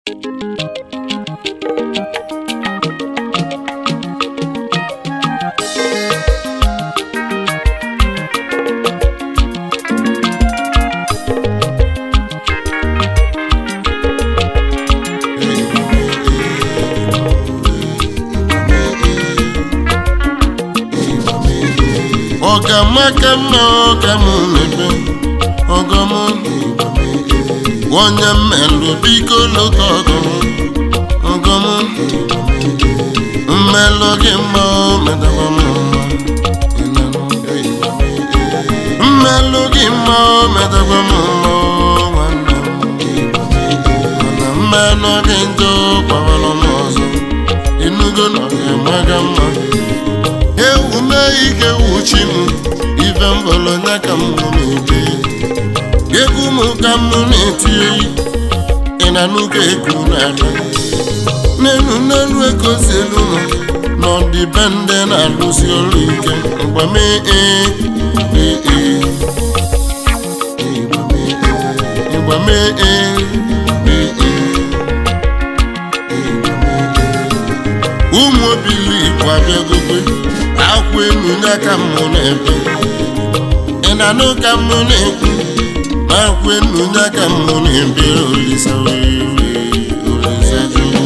ọgamaka mma ọga m mebe ọgọm onye mmelụ biko lụta ọgọm ọgọm mmelụ gị mma medakwa m mma mmelụ gị mma medakwa m mma nwanne m mana mmenụ gị njọ gbawara m ọzọ inugo na ọ ga-amaga mma ewu mee ike wuchi m ife mbọlọnya ka m na-ebe egwu m ka m na-eti oyi ị na n'ụka eku n'ala n'elu n'elu ekozi elu m n'ọdịbendị na-alụsi ọrụ ike mgbe mee ee ee ee mgbe mee ee ee ee ụmụ obili igbo abịagokwe akwa enu ya ka mụ na-ebe ị na-anụ ka mụ na-ekwu na akwa enu ya ka mụ na-ebe olisa wee olisa jụụ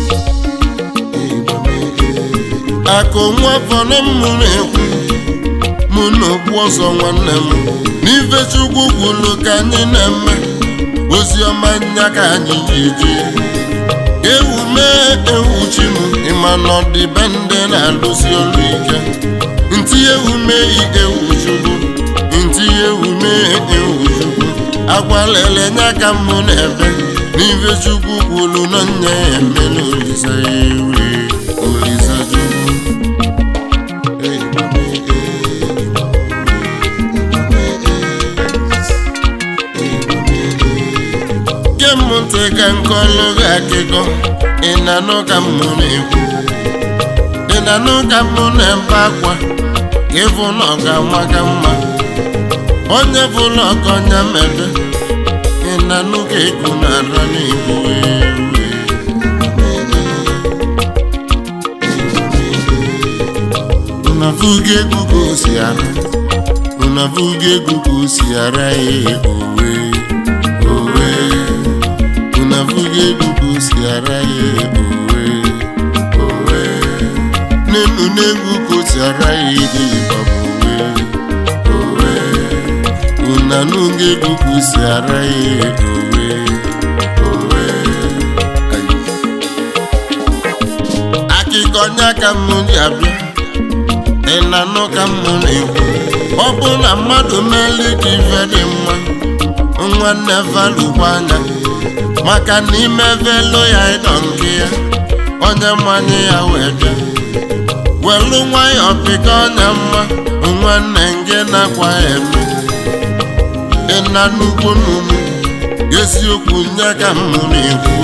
akụ nwa fọrọ mụ na-ekwu mụ na okpu ọzọ nwanne m n'ife chukwu kwuru ka anyị na-eme ozi ọma nya ka anyị ji eje ewu mee ewu chi m ịma na ọdịbendị na-alụsi ọrụ ike ntị ewu mee ewu chukwu ntị ewu mee ewu chukwu agwalele nya ka mụ na-ebe n'ife chukwu kwuru na nya ya emela olisa ewe olisa chukwu ge m ntị ka nkọlụ gị akịkọ ị na-anụ ka m na-ekwu ị na-anụ ka m na-ebe akwa ka ịfụ na ọ ga-ama ka mma onye fụlụ ọkọ onye mebe ị na-anụ ka egwu na-ara n'igbo unavuga egwu ka o si ara unavuga egwu ka o si ara ya owe owe unavuga egwu ka o si ara ya owe owe n'elu n'egwu ka o si ara ya ego ịgbaba owe owe unanuga egwu ka o si ara ya owe owe akịkọ nya ka m ji abịa ị na-anụ ka m na-ekwu ọ bụ na mmadụ meeli ka ife dị mma nwanne valụkwa anya maka na ime velo ya ịdọ nke ya onye mmanye ya wee bịa welu nwayọọ pịka onye mma nwanne nge na-akwa ya eme ịna nnukwu n'umu eziokwu nye ka m na-ekwu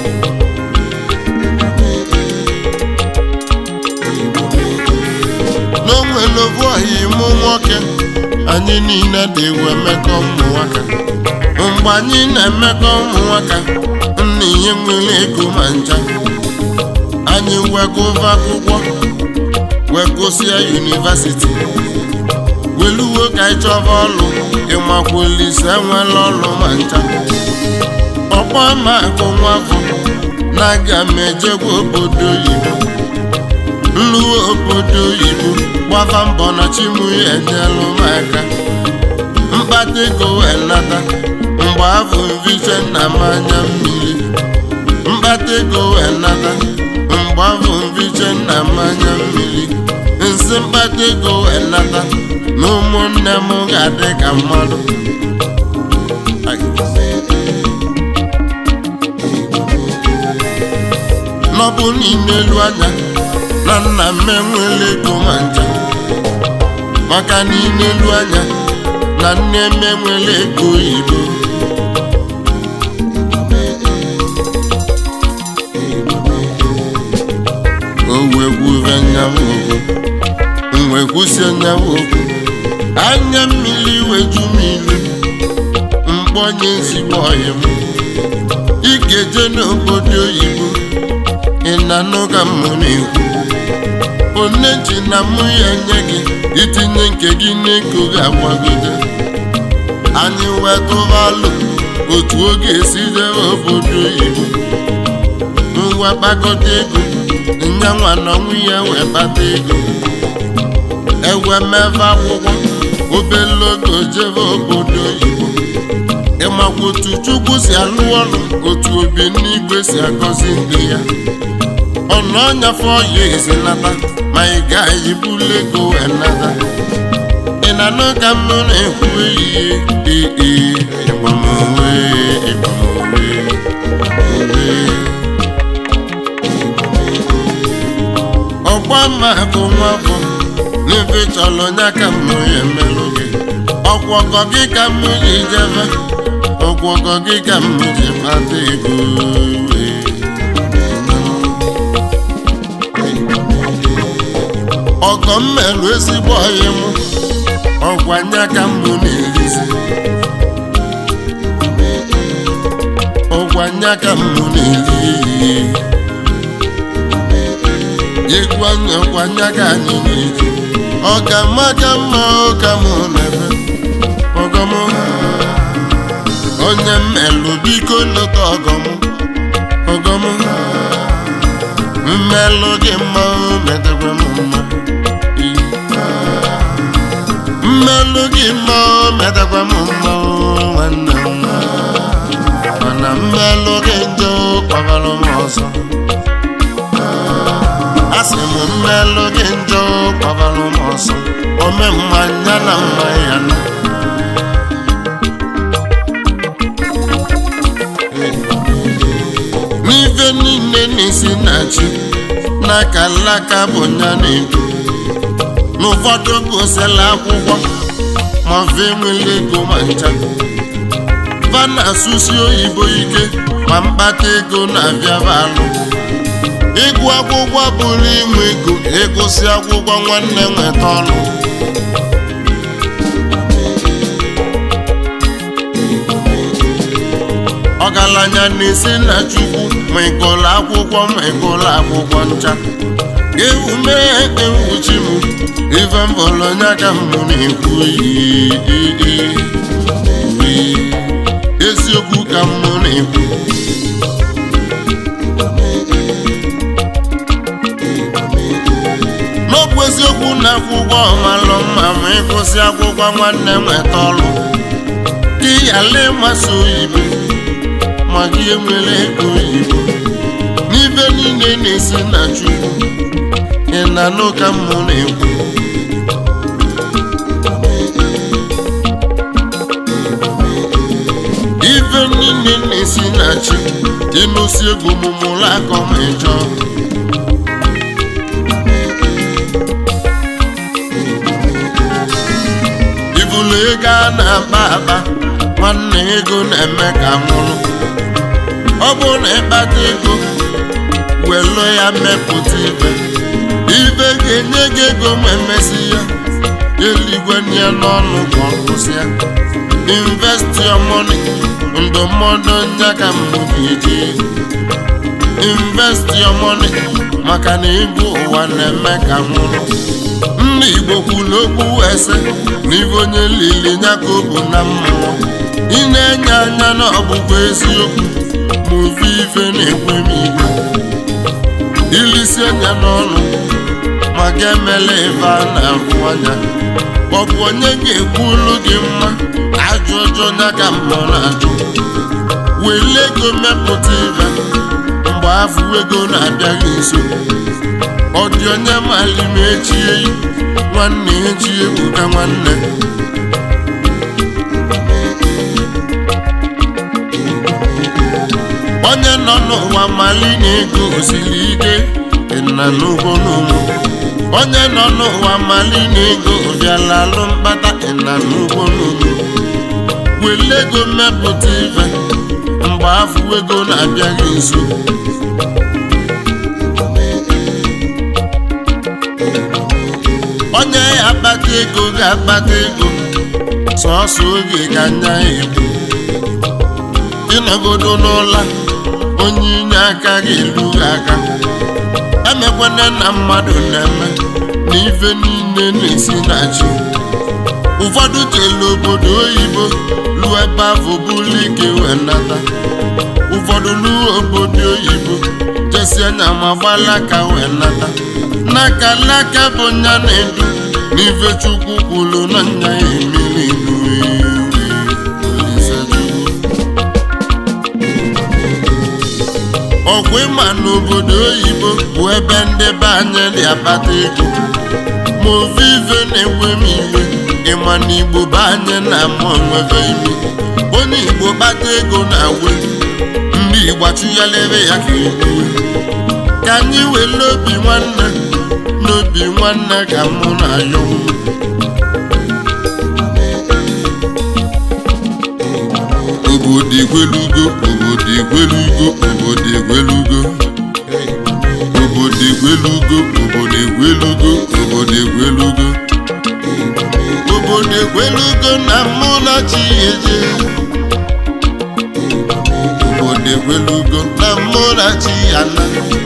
n'onwere obu ọhịa ịmụ nwoke anyị niile dị ewu emekọ ụmụ nwaka mgbe anyị na-emekọ ụmụ nwaka nna ihe nwere ego ma ncha anyị wegova akwụkwọ wegosịa yunivasiti weluwo ka anyị chọba ọlụ ịmakwulise enwela ọlụ ma ncha ọkpọ ma akụ nwafọ na aga m ejegwa obodo oyibo nluwe obodo oyibo gbava mbọ na chimu ya enyelụ m aka mkpata ego wee nata mgbe afọ mviche nna m anya mmiri mkpata ego wee nata mgbe afọ mviche nna m anya mmiri nsị mkpata ego wee nata na ụmụnne m ga-adị ka mmadụ n'ọbụ n'ime elu anya na nna m enwela ego ma ncha maka n'ime elu anya na nne m enwela ego oyibo o wee gwuve nyawa okwu m wee kwụsie nyawa okwu anya mmiri weju m ilu mkpọnye ezigbo ọyị m ike ga-eje n'obodo oyibo ị na-anụ ka mụ na-ekwu onye ji na mụ ya nye gị itinye nke gị n'ego ga-agbagode anyị wetụvalụ otu oge esi jebe obodo oyibo ngwa kpakọta ego nyanwa na ọnwụ ya wee kpata ego ewe mebe akwụkwọ obele oge jebe obodo oyibo ịmakwa otu chukwu si alụ ọrụ otu obi n'igwe si agọzi ndị ya ọnụ ọnyafe ọya ezinata ma ị gaghị bulu ego wee nata ị na-anụ ka m na-ekwu ihe ee ịgbamowe ịgbamowe owe ọgba mmakụ nwafọ n'ebe chọrọ onye ka m ya emelụ gị ọgwọgọ gị ka m ji jebe ọgwọgọ gị ka m ji kpata ego ọgọ m merụ ezigbo ọyị m ọgwanya ka m na-erizi ọgwanya ka m na-eri egwu anya ọgwanya ka anyị na-eji ọ ka mma ka mma ụka m na-eme ọgọm onye mmelụ biko lụta ọgọm ọgọm mmelụ gị mma metakwa m mma mmelụ gị mma metakwa m mma nwanne m mana mmelụ gị njọ kpabalụ m ọzọ asị m mmelụ gị njọ kpabalụ m ọzọ ome mmanya na mma ya na n'ife niile na-esi na chi n'aka alaka bụ nya na-edu n'ụfọdụ gosila akwụkwọ ma fe nwere ego ma ncha va na-asụsi oyibo ike ma mkpata ego na-abịaba alụ ịgụ akwụkwọ bụrụ inwe ego ịgụsị akwụkwọ nwanne nweta ọrụ ọgaranya na-esi na chukwu ma ịgụlụ akwụkwọ ma ịgụlụ akwụkwọ ncha ewu mee ewuchi m ife mbọlụ onye ka m na-ekwu eziokwu ka m na-ekwu n'ọbụ eziokwu na akwụkwọ ọmalụ mma ma ịgụsị akwụkwọ nwanne nweta ọrụ gị yala ịmasị oyibo ma gị enwere ego oyibo n'ibe niile na-esi na chukwu ị na-anụ ka mmụ na-ekwu ife niile na-esi na chi ịnụsi egwu mụmụrụ akọ ma ịchọ ibulu ego a na-akpa akpa nwanne ego na-eme ka nwụrụ ọ bụrụ na ịkpata ego welu ya mepụta ibe ibe ga-enye gị ego ma emesi ya eluigwe nye n'ọnụ ka ọ kwụsị ya invest your money ndụmọdụ nya ka mbụ ga-eji invest your money maka na ego ụwa na-eme ka nwụrụ ndị igbo kwuru okwu ese na ibe onye lili nya ka ọ bụ na mmụọ ị na-enye anya na ọbụbụ eziokwu ma ofe ife na-ekwe m igwe ilisi anya n'ọnụ maka emela ife a na-ahụ anya ọ bụ onye ga-ekwu olu gị mma ajụ ọjọọ ya ka mbọ na-ajụ wele ego mepụta ibe mgbe afọ ego na-abịaghị nso ọ dị onye mali ma echie nwanne echi ebuka nwanne onye nọ n'ụwa mali na ego osiri ike na n'ugbo n'ụmụ onye nọ n'ụwa mali na ego bịala alụ mkpata na n'ugbo n'ụmụ wele ego mmepụta ife mgbe afọ ego na-abịaghị nso onye akpata ego ga-akpata ego sọọsọ oge ka nya egbu ịnọgodo n'ụla onye inye aka ga-elu gị aka emekwana na mmadụ na-eme na ife niile na-esi na chi ụfọdụ jelu obodo oyibo lụọ ebe afọ bụlụ ike wee nata ụfọdụ lụọ obodo oyibo jesi anya ma gbalaka wee nata n'aka n'aka bụ nya na-edu n'ife chukwu kwuru na nya ya emiri ilu ọgwụ ịma n'obodo oyibo bụ ebe ndị be anyị dị akpata ego ma ofe ife na-enwe m iwe ịma na igbo be anyị na-ama onwebe ime onye igbo kpata ego na-awe ndị igbo achụghalere ya ka ekwuwe ka anyị were obi nwanne n'obi nwanne ka mụ na ya obodo egwelugo obodo egwelugo obodo egwelugo obodo egwelugo obodo egwelugo obodo egwelugo obodo egwelugo na mụ na chi eje obodo egwelugo na mụ na chi ana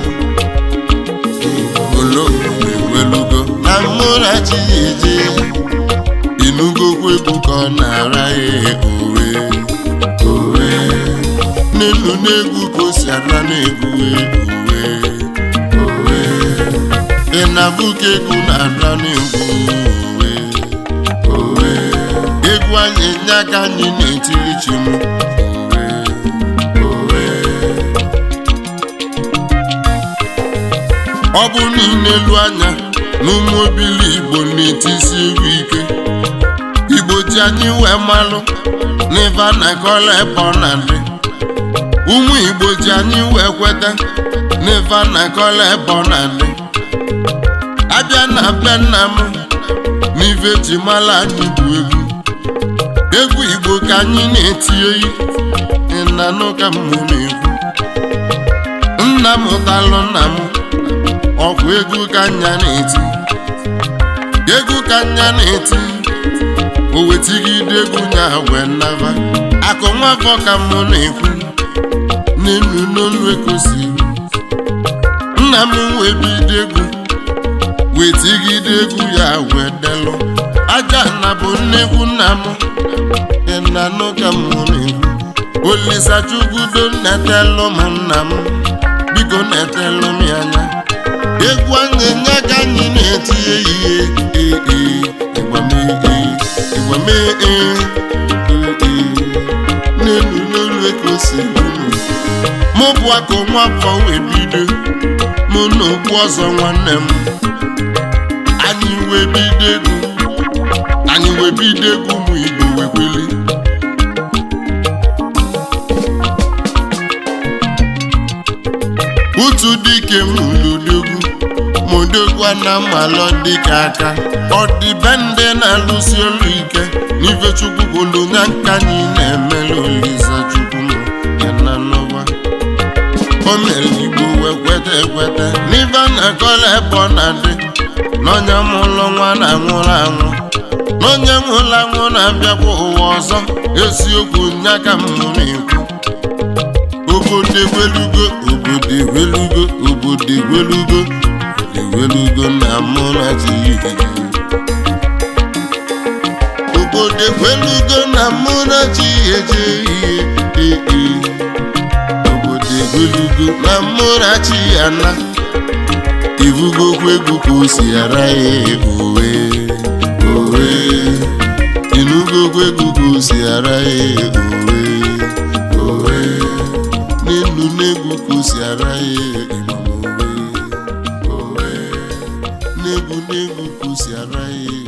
olo egwelugo na mụ na chi eje inugokwu egwu ka ọ na-ara ya owe owe n'elu n'egwu ka o si ara n'egwu owe owe ị na-abụ ka egwu na-ara n'egwu owe owe egwu anyị nye aka anyị na-etiri chi m owe owe ọ bụ niile elu anya n'ụmụ obili igbo na-etisi egwu ike igbo ji anyị wee malụ n'ife a na-akọla ebe ọ na-adị ụmụ igbo ji anyị wee kweta n'ife a na-akọla ebe ọ na-adị abịa na be nna m n'ife ji mala anyị bụ egwu egwu igbo ka anyị na-eti oyi ịnanụ ka m na-ekwu nna m talụ nna m ọkwa egwu ka nya na-eti egwu ka nya na-eti o wetigide egwu nya wee naba akụ nwafọ ka mụ na-ekwu n'elu n'olu ekosiri nna m wee bido egwu wetigide egwu ya wee delụ aja na bụ nnekwu nna m ịnanụ ka mụ na-ekwu olisa chukwudo netelụ m nna m biko netelụ m ya anya egwu anyị nye ka anyị na-eti ehihie ee ịgbamee ịgbamee ee n'elu n'elu ekosi unu mụ bụ akụ nwafọ wee bido mụ na okpu ọzọ nwanne m anyị wee bido egwu anyị wee bido egwu ụmụ igbo wee kweli utu dike m lụdogwu modogwa na mmalọ dịka aka ọ dị be ndị na-alụsi olu ike n'ife chukwu bụlu na nka anyị na-emere olisa chukwu m ya na n'ụwa o mere igbo wee kweta ekweta n'ife a na-akọla ebe ọ na-adị n'onye mụlụ nwa na-anwụrụ anwụ n'onye nwụrụ anwụ na-abịakwa ụwa ọzọ eziokwu nya ka m na-ekwu obodo egwelugo obodo egwelugo obodo egwelugo egwelugo na mụ na chi obodo egwelugo na mụ na chi eje ihe ee obodo egwelugo na mụ na chi ana ibugokwu egwu ka o si ara ya owe owe inugokwu egwu ka o si ara ya owe owe n'elu n'egwu ka o si ara ya ịmam owe owe n'egwu n'egwu ka o si ara ya